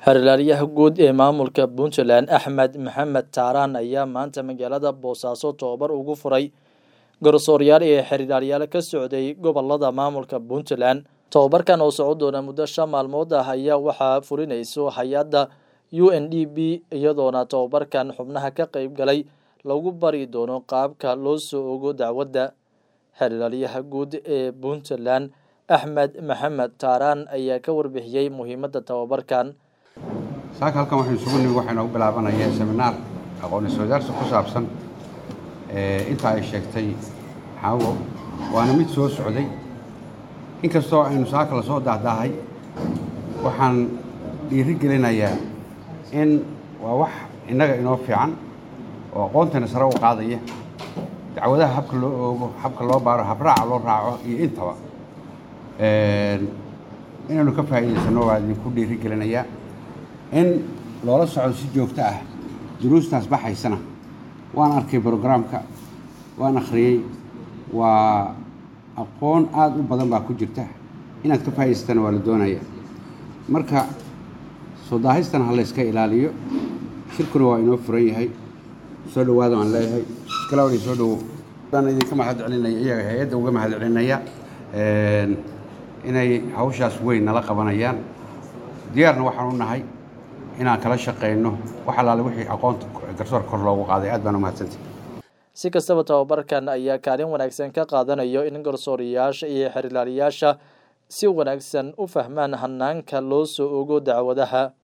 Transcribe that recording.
Xerlaaliyaha guud ee maamulka Puntland Axmed Maxamed Taaraan ayaa maanta magaalada Boosaaso tababar ugu furay garsooryaal iyo xerlaaliyaal ka socday gobolada maamulka Puntland. Tababarkan oo socon doona muddo shan maalmood ah ayaa waxaa fulinayso hay-adda UNDP iyadoona tababarkan xubnaha ka qayb galay lagu bari doono qaabka loo soo ogo dacwadda. Xerlaaliyaha guud ee Puntland Axmed Maxamed Taaraan ayaa ka warbixiyey muhiimadda tababarkan. saaka halkan waxaynu isugu nimi waxaa inoogu bilaabanaya seminaar aqoon isweydaarsi ku saabsan inta ay sheegtay xaawo waana mid soo socday inkastoo aynu saaka lasoo dahdaahay waxaan dhiiri gelinayaa in waa wax innaga inoo fiican oo aqoontana sare u qaadaya dacwadaha habka loo oogo habka loo baaro habraaca loo raaco iyo intaba inaynu ka faa'iidaysano waa idinku dhiiri gelinayaa in loola socdo si joogto ah duruustaas baxaysana waan arkay brograamka waan akhriyey waa aqoon aada u badan baa ku jirta inaad ka faa'idaysatana waa la doonaya marka soo daahistana ha layska ilaaliyo shirkuna waa inoo furan yahay soo dhawaada waan leeyahay iskalaawani soo dhawow waan idinka mahad celinaya iyaga hay-adda uga mahad celinaya inay hawshaas weyn nala qabanayaan diyaarna waxaan u nahay inaan kala shaqayno wax allaale wixii aqoonta garsoor kor loogu qaaday aad baan u mahadsantay si kastaba tababarkan ayaa kaalin wanaagsan ka qaadanayo in garsooriyaasha iyo xerlaaliyaasha si wanaagsan u fahmaan hanaanka loo soo ogo dacwadaha